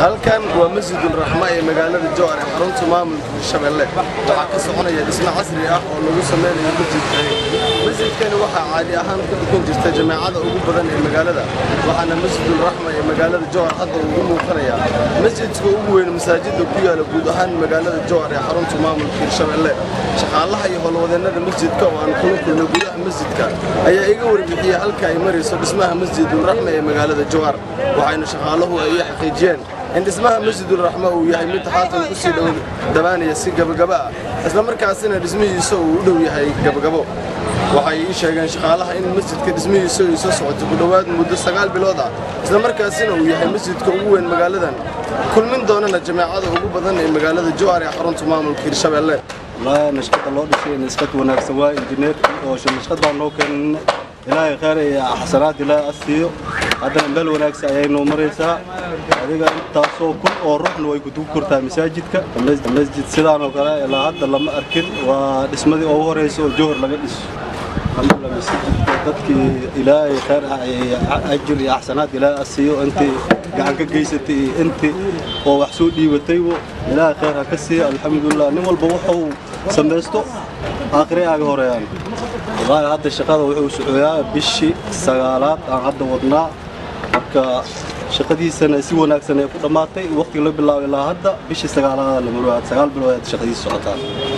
halkan waa masjidul raxma ee magaalada jowar ee xarunta maamulka hirshabelle waxaa ka soconaya dhismo casri ah oo lagu sameynayo masjidkani masjidkani waxaa caadi ahaan ku dukan jirta jameecada ugu badan ee magaalada waxaana masjidul raxma ee magaalada jowar hadda ugu muuqanaya masjidka ugu weyn masaajida ku yaala guud ahaan magaalada jowar ee xarunta maamulka hirshabelle shaqaalaha iyo howlwadeennada masjidka oo aan kula kulnay gudaha masjidka ayaa iga warbixiyey halka ay marayso dhismaha masjidul raxma ee magaalada jowar waxayna shaqaalahu ay ii xaqiijiyeen in dhismaha masjidul raxma uu yahay mid haatan ku sii dhawaanaya si gabagaba ah isla markaasina dhismihiisa uu u dhow yahay gabagabo waxay ii sheegeen shaqaalaha in masjidka dhismihiisa ay soo socoto ku dhowaad muddo sagaal bilood ah isla markaasina uu yahay masjidka ugu weyn magaaladan kulmin doonana jameecada ugu badan ee magaalada jowar ee xarunta maamulka hirshabelle والله نشقد الله دشي نشقد وناكسن واي انجينير oo nashqad baan noo keenay ilaahay khayr iyo xasanaad ilaahay asiyo haddana meel wanaagsan ayay noo maraysaa adiga intaasoo kun oo ruuxna way gudugu kortaa masaajidka masjid sidaan oo kale ilaa hadda lama arkin waa dhismadii ugu horeysa oo jowhar laga dhiso alxamdulillah masjidka dadkii ilaahay khayr ah ajir iyo axsanaad ilaahay asiyo intii gacan ka geysatay iyo intii oo wax soo dhiibataybo ilaahay khayr ha ka siiya alxamdulillah nin walba wuxuu samaysto aakhire aaga horeeyaan wallaahi hadda shaqada wuxuu socoyaa bishii sagaalaad aan hadda wadnaa marka shaqadiisana si wanaagsan ay ku dhammaatay waqtiga la bilaabo ilaa hadda bishii sagaalaad la marwaad sagaal bilood aad shaqadiisa socotaa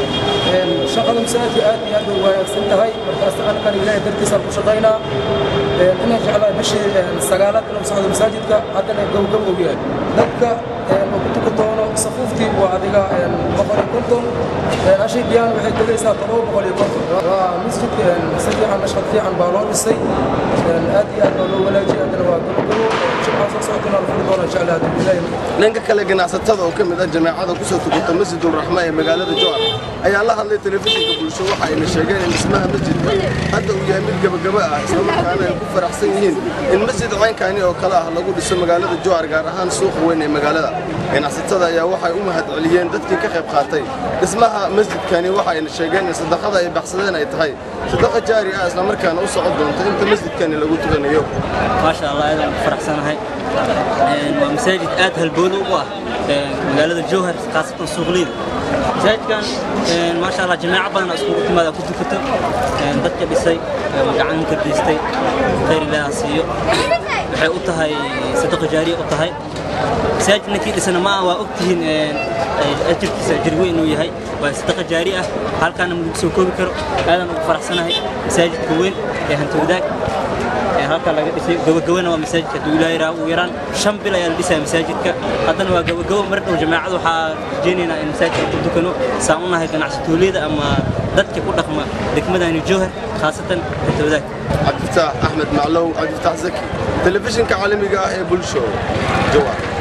shaqada masaajidka aad iyo aad bay wanaagsan tahay markaas halkan ilaahay dartiisaan ku shaqaynaa inaan jeclahay bishii sagaalaad inuu socdo masaajidka haddana gowgow og yahay dadka oo ku tuka doono safuuftii waa adiga boqol iyo konton ashii biyaan waxay tegaysaa todoba boqol iyo konton waa masjidka si fiican nashqad fiican baa loo dhisay aad iyo aad baa loo wanaajiyay haddana waa gowgow jimca soo socotana la furi doona jeclahay haddii ilaahay dhanka kale ganacsatada oo ka mid ah jameecada kusoo tukata masjidul raxma ee magaalada jowar ayaa la hadlay telefishinka bulsho waxa ayna sheegeen in dhismaha masjidka hadda uu yahay mid gabagaba ah islamarkaana ay ku faraxsan yihiin in masjid caynkani oo kale ah lagu dhiso magaalada jowar gaar ahaan suuqa weyn ee magaalada ganacsatada ayaa waxay u mahad celiyeen dadkii ka qayb qaatay dhismaha masjidkani waxa ayna sheegeen in sadaqada ay baxsadeen ay tahay sadaqa jaari ah islamarkaana u socon doonta inta masjidkani lagu tukanayo maasha allah aadaan ku faraxsanahay waa masaajid aad halboodo u ah magaalada jowhar khaasatan suuqleyda masaajidkan maasha allah jamaaco badan iskugu timaada ku tukato dadka dhisay gacan ka geystay khayr ilaaha siiyo waxay u tahay sadaqa jaariya u tahay masaajid ninkii dhisana ma waa ogtihiin ajirkiisa ajir weyn inuu yahay waa sadaqa jaari ah halkaana ma lagu soo koobi karo aadaan ugu faraxsanahay masaajidka weyn ee hanti wadaag halkaa laga dhisay gabagabana waa masaajidka hadduu ilaahay raha ugu yaraan shan bil ayaa la dhisaya masaajidka haddana waa gabagabo mar dhow jamaacada waxaa rajaynaynaa in masaajidka ku dukano saan u nahay ganacsatoolyada ama dadka ku dhaqma degmadani jowhar khaasatan hanti wadaag cabdifataax axmed maclow cabdifataax zaki telefishinka caalamiga ah ee bulsho jowar